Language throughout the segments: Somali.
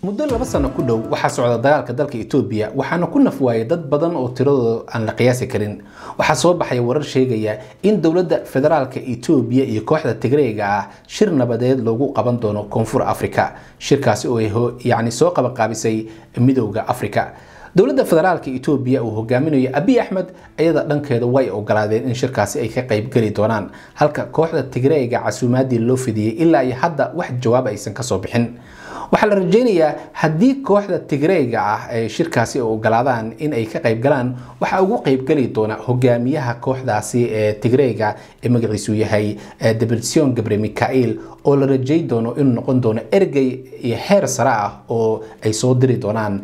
muddo laba sano ku dhow waxaa socda dagaalka dalka etoobiya waxaana ku nafwaayay dad badan oo tiradooda aan la qiyaasi karin waxaa soo baxaya warar sheegaya in dowladda federaalka etoobiya iyo kooxda tigreega ah shir nabadeed loogu qaban doono koonfur afrika shirkaasi oo ay yacni soo qabanqaabisay midowda afrika dowladda federaalka etoobiya uu hogaaminayo abiy axmed iyada dhankeeda way ogolaadeen in shirkaasi ay ka qaybgeli doonaan halka kooxda tigreega casuumaadii loo fidiyey ilaa iyo hadda wax jawaab aysan kasoo bixin waxaa la rajeynayaa haddii kooxda tigreega ah ay shirkaasi ogolaadaan in ay ka qaybgalaan waxaa ugu qaybgeli doona hogaamiyaha kooxdaasi ee tigreega ee magaciisu yahay debretsion gabre mikail oo la rajey doono inuu noqon doono ergey iyo heer sare ah oo ay soo diri doonaan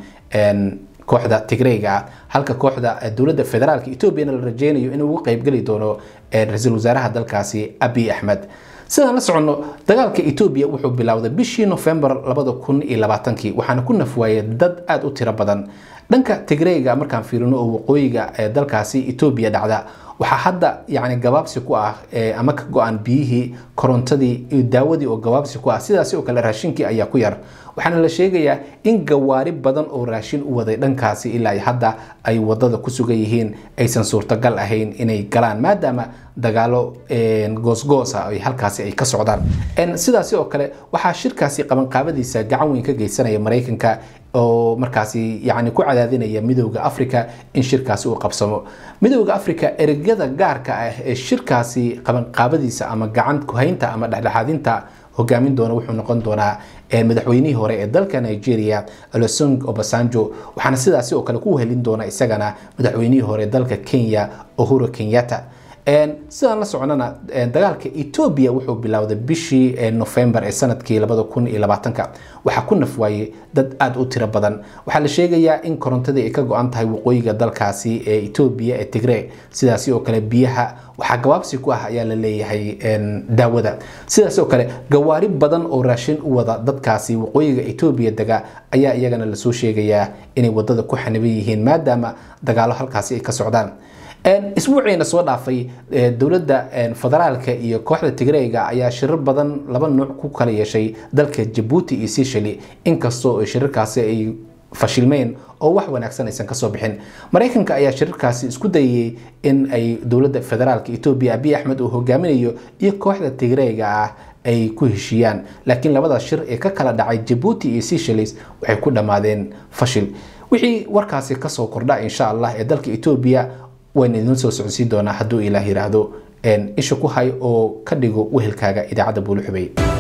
kooxda tigreega halka kooxda dowladda federaalka etoobiyana la rajeynayo inuu ugu qaybgeli doono ra-iisul wasaaraha dalkaasi abiy axmed sidaan la soconno dagaalka etoobiya wuxuu bilowday bishii nofembar labada kun iyo labaatankii waxaana ku nafwaayay dad aada u tiro badan dhanka tigreega markaan fiirino oo waqooyiga ee dalkaasi etoobiya dhacda waxaa hadda yani gabaabsi ku ah ama ka go-an biyihii korontadii iyo daawadii oo gabaabsi ku ah sidaasi oo kale raashinkii ayaa ku yar waxaana la sheegayaa in gawaari badan oo raashin u waday dhankaasi ilaa hadda ay wadada ku sugan yihiin aysan suurtagal ahayn inay galaan maadaama dagaalo goosgoosa ay halkaasi ay ka socdaan sidaasi oo kale waxaa shirkaasi qabanqaabadiisa gacan weyn ka geysanaya maraykanka oo markaasi yani ku cadaadinaya midowda africa in shirkaasi uu qabsamo midowda africa eregyada gaarka ah ee shirkaasi qabanqaabadiisa ama gacan kuhaynta ama dhexdhexaadinta hogaamin doona wuxuu noqon doonaa madaxweynihii hore ee dalka nigeria olosung obasanjo waxaana sidaasi oo kale ku helin doona isagana madaxweynihii hore dalka kenya uhuru kenyatta sidaan la soconana dagaalka etoobiya wuxuu bilowday bishii nofembar ee sanadkii labada kun iyo labaatanka waxaa ku nafwaayey dad aada u tiro badan waxaa la sheegayaa in korontadii ay ka go-an tahay waqooyiga dalkaasi ee etoobiya ee tigree sidaasi oo kale biyaha waxaa gabaabsi ku ah ayaa la leeyahay daawada sidaas oo kale gawaari badan oo raashin u wada dadkaasi waqooyiga etoobiya dega ayaa iyagana lasoo sheegayaa inay wadada ku xaniban yihiin maadaama dagaalo halkaasi ay ka socdaan isbuuciina soo dhaafay dowladda federaalka iyo kooxda tigreega ayaa shirar badan laba nuuc ku kala yeeshay dalka jabuuti iyo sishali inkastoo shirarkaasi ay fashilmeen oo wax wanaagsan aysan kasoo bixin maraykanka ayaa shirarkaasi isku dayayey in ay dowladda federaalka etoobiya abiy axmed uu hogaaminayo iyo kooxda tigreega ah ay ku heshiiyaan laakiin labada shir ee ka kala dhacay jabuuti iyo sishalis waxay ku dhammaadeen fashil wixii warkaasi kasoo kordha insha allah ee dalka etoobiya wayna idin soo socodsiin doonaa hadduu ilaah yiraahdo isha ku hay oo ka dhigo wehelkaaga idaacadda buulixubey